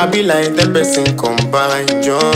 I be like the person combine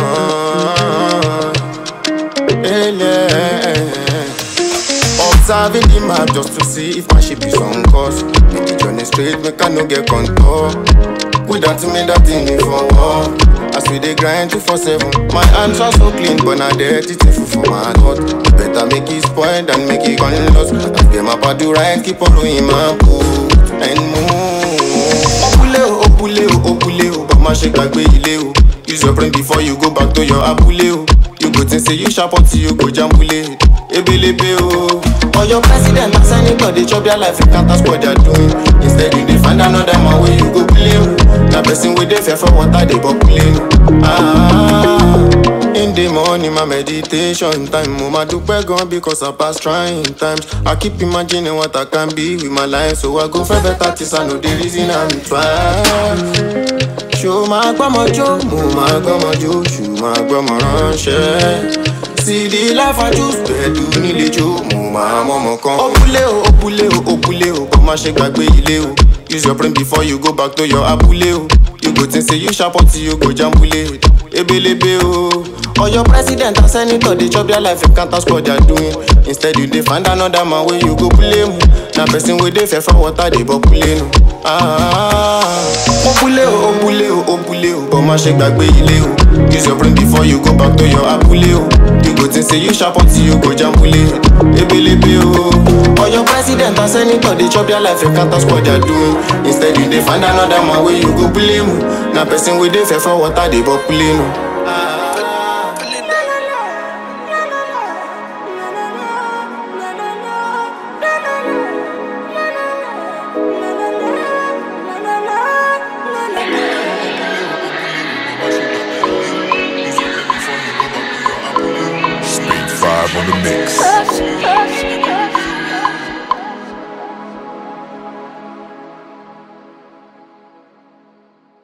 join. Hey, yeah. Observing the map just to see if my ship is on course. Make the journey straight, make I no get contour. Without me, that thing me for war. As we dey grind two for seven, my hands are so clean, but now dirty thing for my heart. Better make it spoil than make it gone lost. As them up I do right, keep on doing my boot and move. Opule o, opule o, opule o, but my shake gbàgbé ilé o. Use your brain before you go back to your abúlé o. You go think say you sharp until you go jambule. Ebelebe o. For your president and senator, they chop their life, you can't ask what they're doing. Instead, you dey find another man where you go play. o. Na person wey dey fear for water, they populate. Ah, in the morning, my meditation time. Mo ma dúpẹ́ gan because I pass trying times. I keep imagining what I can be with my life, so I go for better things. I know the reason I'm trying. ṣó máa gbọ́mọ jó mo máa gbọ́mọ jó ṣù máa gbọ́mọ ránṣẹ́ sídi láfájú pẹ̀lú nílé jó mo máa mọ́mọ kan. òpùlé o òpùlé o òpùlé o kò má ṣe gbàgbé ilé o use your brain before you go back to your abúlé o you go think say you sharp until you go jambule ebelebe o. Oyo president and senator dey chop their life, you can't ask what they're doing. Instead, you dey find another man where you go blame. Na person wey dey fear for water dey populate. Ah, opule o, opule o, opule o, but má ṣe gbàgbé ilé o. Use your brain before you go back to your abúlé o. You go think say you sharp until you go jambule. Ebelebe o. Oyo president and senator dey chop their life, you can't ask what they're doing. Instead, you dey find another man where you go blame. Na person wey dey fear for water dey populate. Speed 5 on the mix. Touch, touch,